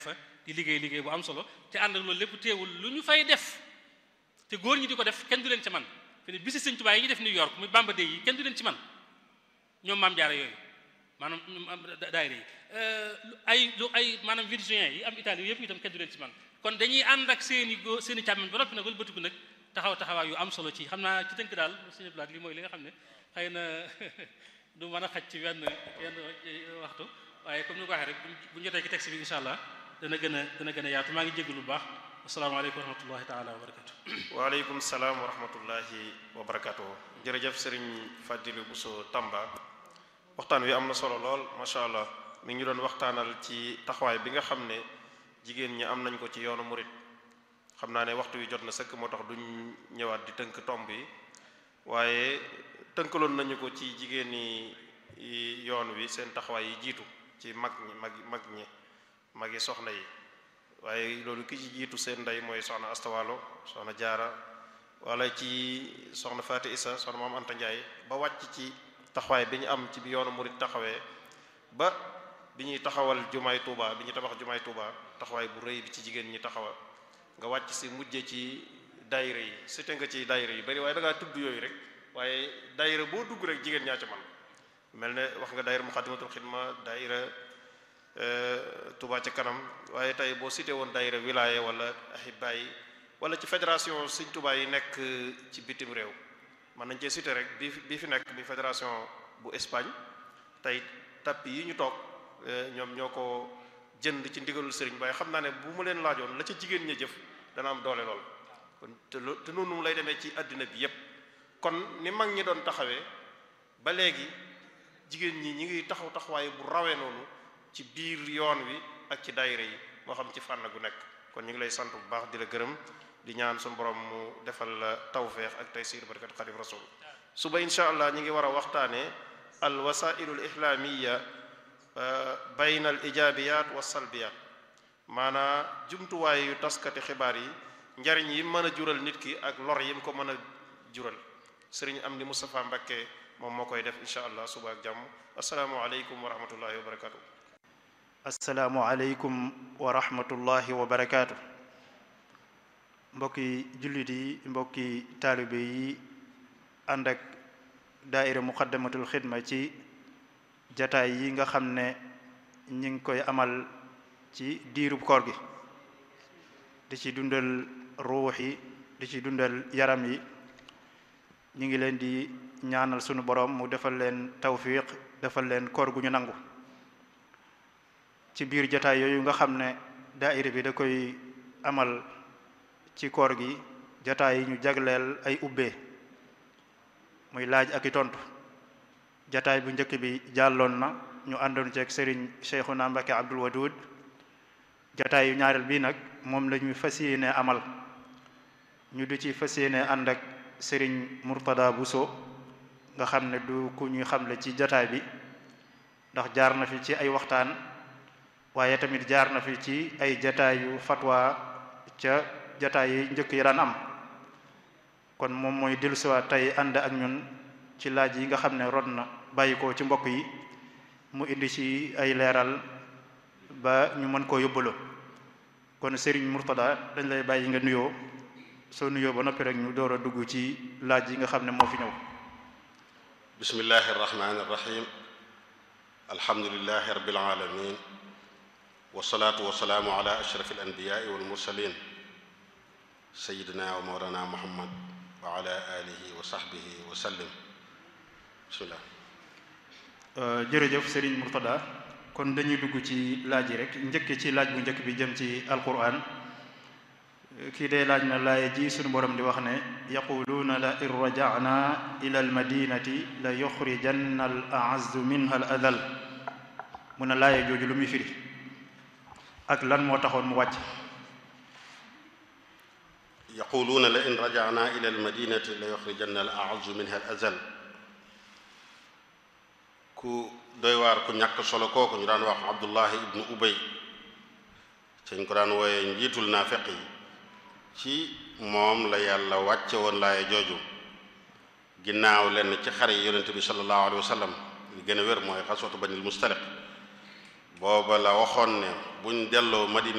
fa di liggéey liggéey bu am solo te ànd ak loolu lépp teewul lu ñu fay def te góor ñi di ko def kenn du leen ci man fi ne bisi sëñ Tuubaa yi ñu def New York muy Bamba Day yi kenn du leen ci man ñoom maam jaara yooyu maanaam daayira yi ay lu ay maanaam virgin yi am Italie yëpp itam kenn du leen ci man kon dañuy ànd ak seen i góor seen i càmmiñ ba noppi nag wala bëtiku nag taxaw taxawaay yu am solo ci xam naa ci tënk daal sëñ Blaat li mooy li nga xam ne xëy na du mën a xaj ci wenn wenn waxtu waaye comme ni ko waxee rek bu ñu jotee ci texte bi incha allah dana gën a dana gën a yaatu maa ngi jégalu bu baax asalaamaaleykum wa rahmatullahi taala wa barakatu waaleykum salaam wa rahmatullahi wa barakatu jërëjëf sëriñ Fadilou Bousso Tamba waxtaan wi am na solo lool macha allah mi ngi doon waxtaanal ci taxawaay bi nga xam ne jigéen ñi am nañ ko ci yoonu murit xam naa ne waxtu wi jot na sëkk moo tax duñ ñëwaat di tënk tomb yi waaye tënkaloon nañu ko ci jigéen ñi yoon wi seen taxawaay yi jiitu ci mag ñi mag mag ñi magi soxna yi waaye loolu ki ci jiitu seen ndey mooy soxna astawalo soxna jaara wala ci soxna Faati Isa soxna maam Anta Njaay ba wàcc ci taxawaay bi ñu am ci bi yoonu murit taxawee ba bi ñuy taxawal jumaay Tuuba bi ñuy tabax jumaay Tuuba taxawaay bu rëy bi ci jigéen ñi taxawa nga wàcc si mujje ci daayira yi site nga ci daayira yi bari waaye da ngaa tudd yooyu rek waaye daayira boo dugg rek jigéen ñaa ca man mel ne wax nga daayira Muxaddamatul Xidma daayira Touba ca kanam waaye tey boo cité woon daayira wilaya wala ahibba yi wala ci fédération Sëñ Touba yi nekk ci bitim réew mën nañ cee cité rek bi bii fi nekk bi fédération bu Espagne tey tapis yi ñu toog ñoom ñoo ko jënd ci ndigalul sëriñ waaye xam naa ne bu mu leen laajoon la ca jigéen ña jëf dana am doole lool kon te te noonu lay demee ci àddina bi yépp kon ni mag ñi doon taxawee ba léegi jigéen ñi ñi ngi taxaw taxawaay bu rawee noonu ci biir yoon wi ak ci daayira yi moo xam ci fànn gu nekk kon ñu ngi lay sant bu baax di la gërëm di ñaan suñu borom mu defal la tawfeex ak taysiir barkat xadim rasul suba insha allah ñi ngi war a waxtaane al wasailu l islaamiya bayna al ijaabiyaat wa salbiyaat maanaa jumtuwaay yu taskati xibaar yi njariñ yi mën a jural nit ki ak lor yi mu ko mën a jural sëriñ am di Moustapha Mbakke moom moo koy def insha allah suba ak jàmm asalaamualeykum wa rahmatullahi wa barakatu asalaamualeykum wa rahmatullahi wa barakaatu mbokki jullit yi mbokki taalibe yi ànd ak daaira muqaddamatul xidma ci jataay yi nga xam ne ñi ngi koy amal ci diirub koor gi di ci dundal ruux yi di ci dundal yaram yi ñu ngi leen di ñaanal sunu borom mu defal leen tawfiq defal leen koor gu ñu nangu ci biir jataay yooyu nga xam ne daaira bi da koy amal ci koor gi jataay yi ñu jagleel ay ubbee muy laaj ak i tontu jataay bu njëkk bi jàlloon na ñu àndoon ceeg sëriñ Cheikhuna Mbacke Abdul Wadud jataay yu ñaareel bii nag moom la ñuy fas yéene amal ñu di ci fas yéene ànd ak sëriñ Murtada Bousso nga xam ne du ku ñuy xamle ci jataay bi ndax jaar na fi ci ay waxtaan waaye tamit jaar na fi ci ay jataayu fatwa ca jataay yi njëkk yi daan am kon moom mooy dellusiwaat tey ànd ak ñun ci laaj yi nga xam ne rod na bàyyi ko ci mbokk yi mu indi ci ay leeral ba ñu mën koo yóbbaloo kon Serigne Murtada dañ lay bàyyi nga nuyoo soo nuyoo ba noppi rek ñu door a dugg ci laaj yi nga xam ne moo fi ñëw bismillahi arrahmani irrahim alhamdulilahi rabbil alamin wasalaatu wasalaamu ala ashraf alanbiyaai walmursalin sayidina wa mawlana muhammad wa ala alihi wa sahbihi wa sallim bismillah jërëjëf Serigne Murtada kon dañuy dugg ci laaj yi rek njëkk ci laaj bu njëkk bi jëm ci alquran kii day laaj na laaya ji suñu borom di wax ne yaquluuna la in rajana ila almadinati la yuxrijanna al aazzu minha al adal mu ne laaya jooju lu muy firi ak lan moo taxoon mu wàcc yaquluuna la in rajana ila almadinati la yuxrijanna al aazzu minha al azal ku doy waar ku ñàkk solo kooku ñu daan wax abdullahi ibnu ubay cañ ko daan wooye njiitul naafeq yi ci moom la yàlla wàcce woon laaya jooju ginnaaw lenn ci xare yi yonente bi sallallahu alayhi wa sallam li gën a wér mooy xaswatu banil mustaliq booba la waxoon ne buñ delloo madina